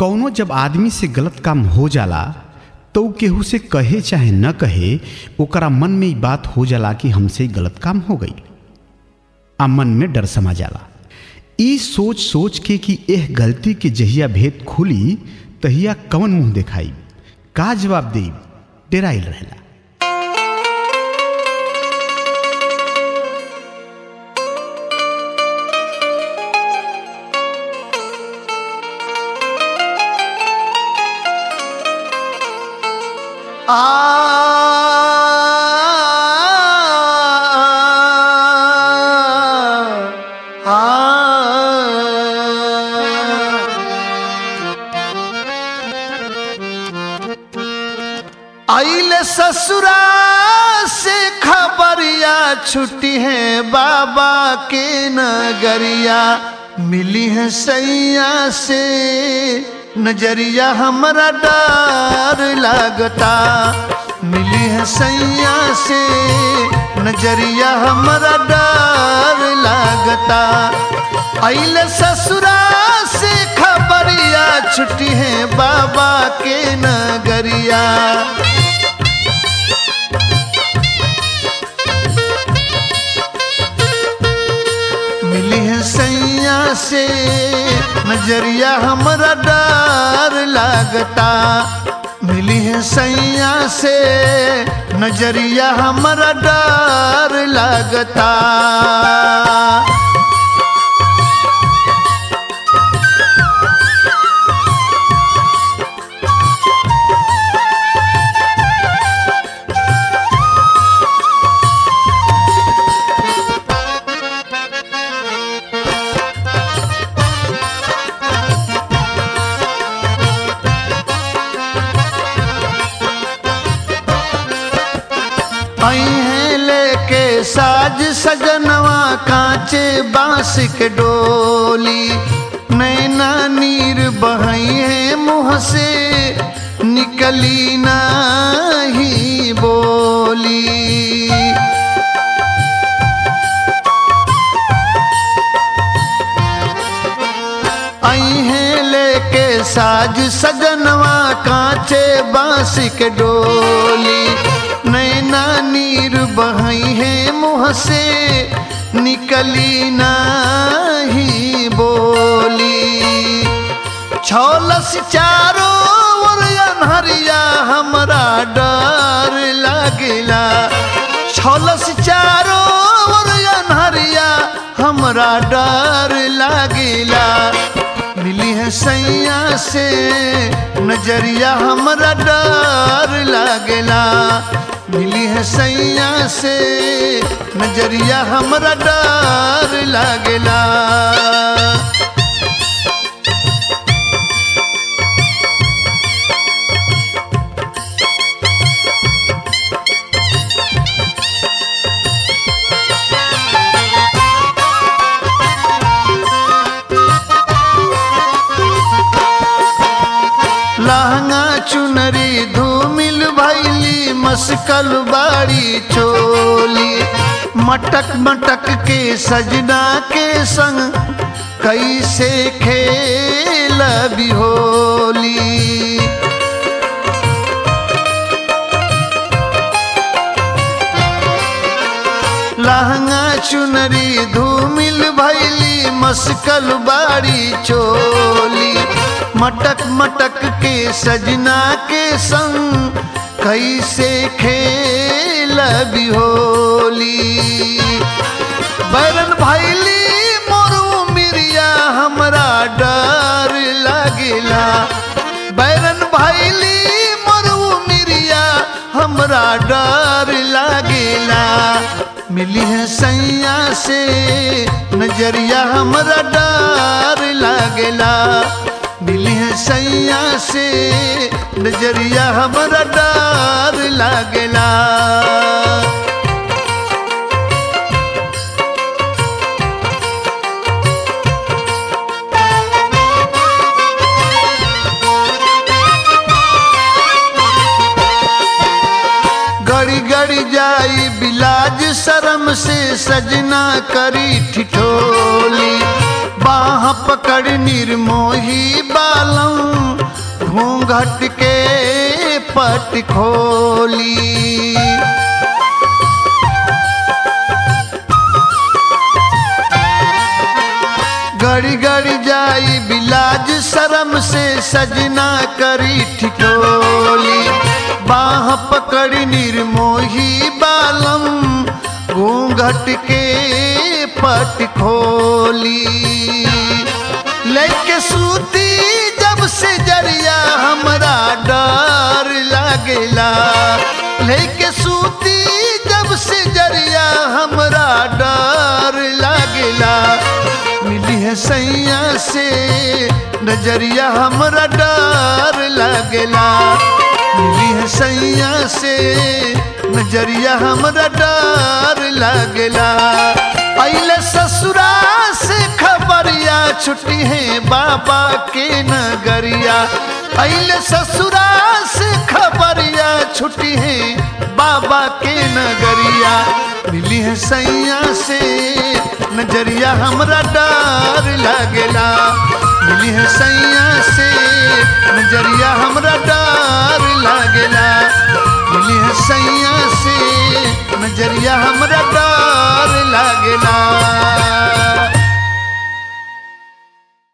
कौनो जब आदमी से गलत काम हो जाला तो ऊ केहू से कहे चाहे न कहे ओकरा मन में ई बात हो जाला कि हमसे गलत काम हो गई आ मन में डर समा जाला ई सोच सोच के कि एह गलती के जहिया भेद खुली तहिया कवन मुंह देखाई का जवाब देई डेराइल रहेला आइले ससुरा से खबरिया छुट्टी है बाबा के नगरिया मिली है सैया से नजरिया हमारा डर लगता मिली है सैया से नजरिया हमारा डर लगता आइले ससुरा से खबरिया छुट्टी है बाबा के नगरिया मिली है सैया से नजरिया हमारा डर लगता मिली है सैया से नजरिया हमारा डर लगता आई हैं लेके साज सजनवा कांचे बांस के डोली नैना नीर बहई है मुँह से निकली नहीं बोली आई हैं लेके साज सजनवा कांचे बांस के डोली नैना नीर बहई है मुँह से निकली नहीं बोली छौलस चारो ओर अनहरिया हमरा डर लगला छौलस चारो ओर अनहरिया हमरा डर लगला मिली है सैया से नजरिया हमरा डर लगला मिली है सैया से नजरिया हमरा डर लगला लहंगा चुनरी धूमिल भैली मस्कल बाड़ी चोली मटक मटक के सजना के संग कैसे खेल बिहोली लहंगा चुनरी धूमिल भैली मस्कल बाड़ी चोली मटक मटक के सजना के संग कैसे खेल बिहोली बैरन भैली मोरू मिरिया हमरा डर लगला बैरन भैली मोरू मिरिया हमरा डर लगला मिली है सैया से नजरिया हमरा डर लगला मिली है सैया से नजरिया हमरा डर लगला गड़ी गड़ी जाई बिलाज शर्म से सजना करी ठिठोली बाह पकड़ निर्मोही बालम घूंघट के पट खोली गड़ी गड़ी जाई बिलाज शर्म से सजना करी ठिठोली बाह पकड़ी निर्मोही बालम घूंघट के पट खोली लेके सूती जब से जरिया हमरा डर लागेला लेके सूती जब से जरिया हमरा डर लागेला मिली है सैया से नजरिया हमरा डर लागेला मिली है सैया से नजरिया हमरा डर लागेला अइले ससुरा से खबरिया छुट्टी है बाबा के नगरिया अइले ससुरा से खबरिया छुट्टी है बाबा के नगरिया मिली है सैया से नजरिया हमरा डर लागेला मिली है सैया से नजरिया हमरा डर लागेला मिली है सैया से नजरिया हमरा डर लागेला